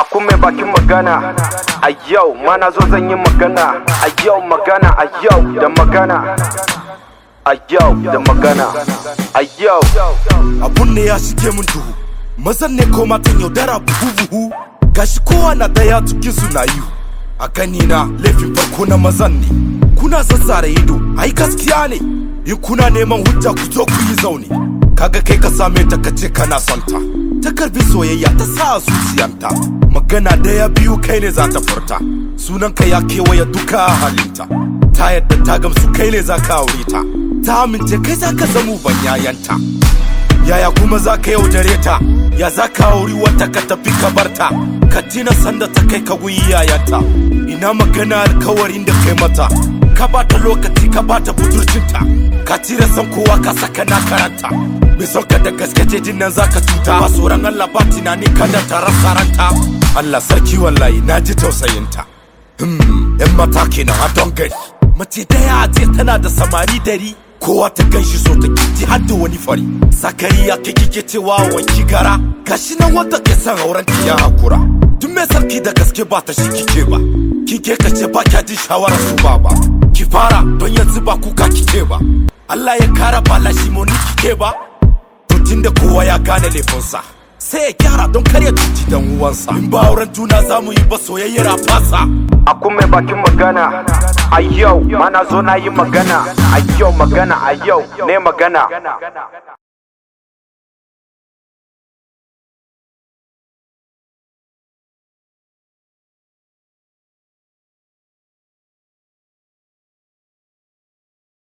Aku mai bakin magana a yau mana zo zan yi magana a yau magana a yau da magana a yau da magana a yau abun ne ya shige mun duhu mazan ne ko matan yaudara buhu buhu gashi kowa na daya cikin su na yi a gani na laifin farko na mazan ne kuna zazzare ido ai gaskiya ne in kuna neman hujja ku zo ku yi zaune kaga kai ka same ta kace kana son ta ta karbi soyayya ta sa a zuciyanta magana daya biyu kai ne za ta furta sunanka ya kewaye duka halinta ta yadda ta gamsu kai ne za ka aure ta ta amince kai za ka zamu ban yayanta yaya kuma za ka yaudare ta ya za ka auri wata ka tafi ka barta ka tina sanda ta kai ka guyi yayanta ina magana alkawarin da kai mata ka bata lokaci ka bata budurcinta ka tira san kowa ka saka na karanta mai son ka da gaske ce jin nan zaka cuta ba tsoron Allah ba tunani kada ta rasa ranta Allah sarki wallahi na ji tausayinta hmm yan mata kenan a don gari mace daya a ce tana da samari dari kowa ta gan shi so ta kiti har da wani fari sakari ya ke kike cewa wanki gara gashi nan wanda ke son auren ki ya hakura duk mai sarki da gaske ba ta shi kike ba kike ka ce ba kya jin shawarar su ba ba ki fara don yanzu ba kuka kike ba Allah ya kara ba lashi ni kike ba to tunda kowa ya gane laifinsa sai ya gyara don kar ya cuci dan uwansa in ba auren juna za mu yi ba soyayyar a fasa Aku mai bakin magana a yau mana zo na yi magana a yau magana a yau ne magana